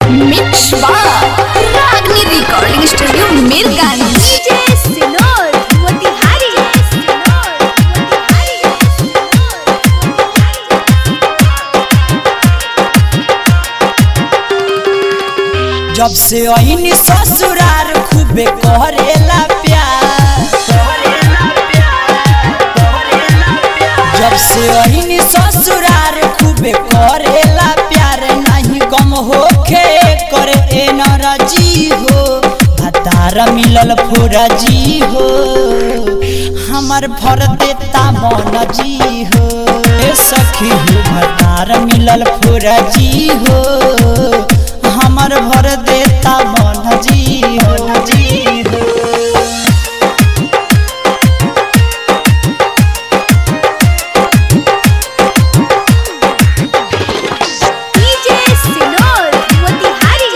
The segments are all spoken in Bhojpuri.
मिक्स बार रागनी रिकॉर्डिंग स्टूडियो मीरगंज डीजे सिनोर मोतिहारी जब से अहिनी ससुरार खूबे करेला प्यार जब से अहिनी ससुरार खूबे करेला प्यार नहीं गम होखे करे ए नरजी हो भतार मिलल फुरजी हो हमर भर देता मन जी हो ए सखी हो भतार मिलल फुरजी हो हमर भर देता मन जी हो जी हो डीजे सिनोर मोतिहारी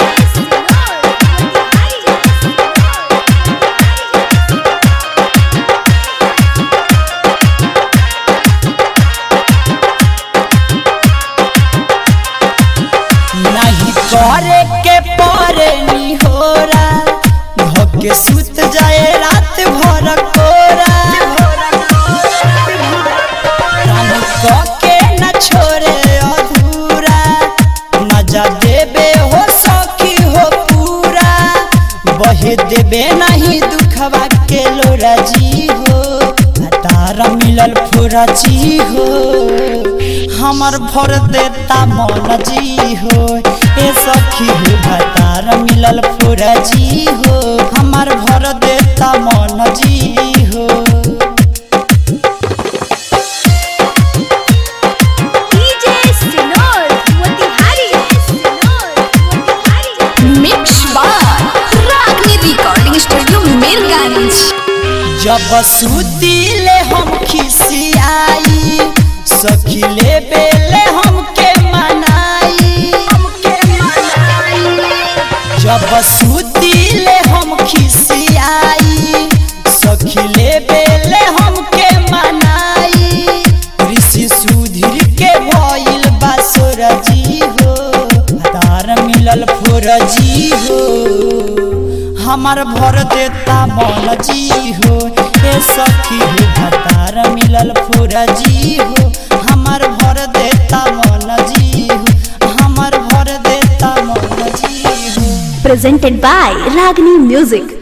नहीं करे के परे निहोरा धोके सुत जाए रात भर कोरा काम के न छोड़े अधूरा मजा देबे हो सखी हो पूरा बहे देबे नहीं दुखवा के लोरा जी हो तारा मिलल फुरा जी हो हमर भर देता मन जी हो ए सखी हो भतार मिलल फुरा जी हो हमर भर देता मन जी हो डीजे सिनोर मोतिहारी मिक्स बार रागनी रिकॉर्डिंग स्टूडियो मीरगंज जब सुतीले हम खिसियाई सखी ले बेले हमके मनाई जब सुतीले हम खिसियाई सखी ले बेले हमके मनाई ऋषि सुधीर के भइल बासुर जी हो तार मिलल फुर जी हो हमर भर देता मन जी हो ए सखी हो भतार मिलल फुर जी हो हमर भर देता मन जी हो हमर भर देता मन जी हो presented by Ragini Music